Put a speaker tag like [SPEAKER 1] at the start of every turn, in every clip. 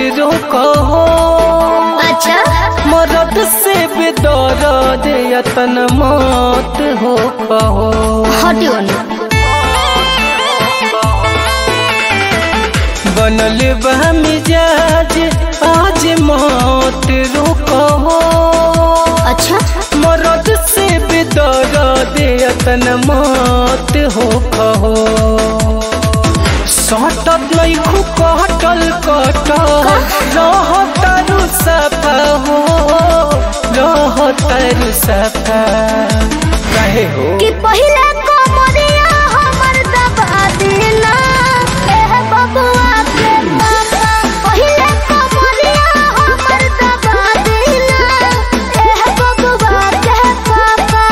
[SPEAKER 1] रोको
[SPEAKER 2] अच्छा
[SPEAKER 1] मरद से बेदर्द यतन मत हो कहो
[SPEAKER 2] हटियो ना
[SPEAKER 1] बनल बा मिजाज आज मत रोको
[SPEAKER 2] अच्छा
[SPEAKER 1] मरद से बेदर्द यतन मत हो कहो सटत नहीं खु कटल कटल रह तारू सफा हो रह तारू सफा कहे हो
[SPEAKER 2] कि पहिले कमरिया हमर दबा देना एह बबुआ के पापा पहिले कमरिया हमर दबा देना एह बबुआ के पापा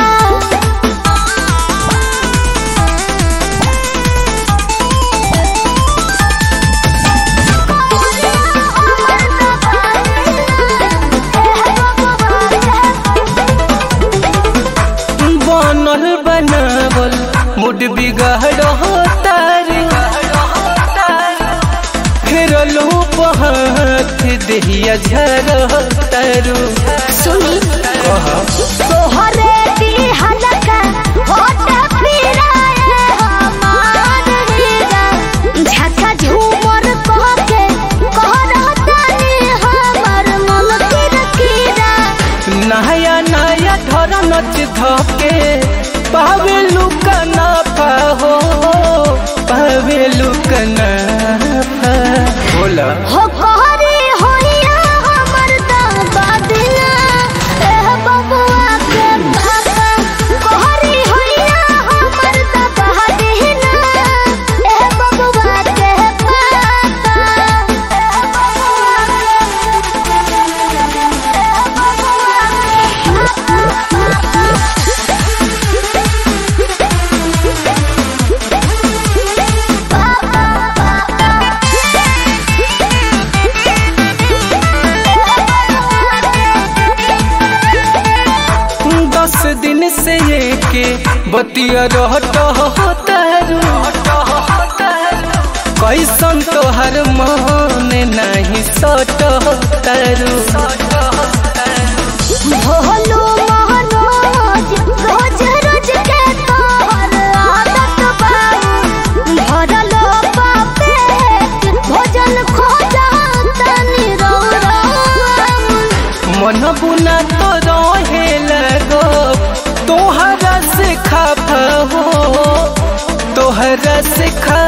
[SPEAKER 1] बनल बनावल मुड बिगड़ तारी फेरलो बहात देहिया झर तारू
[SPEAKER 2] सुनी तोहरे दिहलका होठ फिराए हमार हीरा झका झूमर कहके कहरतानी हमर मन किरकिरा
[SPEAKER 1] नया नया धर नच धके पावे लुकना पाहो पावे लुकना बोला
[SPEAKER 2] हो कहरी होइया हमर दादा दिला एह बबुआ के पापा कहरी होइया हमर दादा दिला एह बबुआ के पापा एह बबुआ
[SPEAKER 1] दस दिन से ये के बतिया रहत तारू कैसन तोहर मन नहीं सट तारू
[SPEAKER 2] भोलू महनोज रोज रोज के तोहर आदत बाऊ भरलो बापेट भोजन खो जातनी रौरा
[SPEAKER 1] मन बुना तो रहे लगो तोहरा से खा हो तोहरा से खा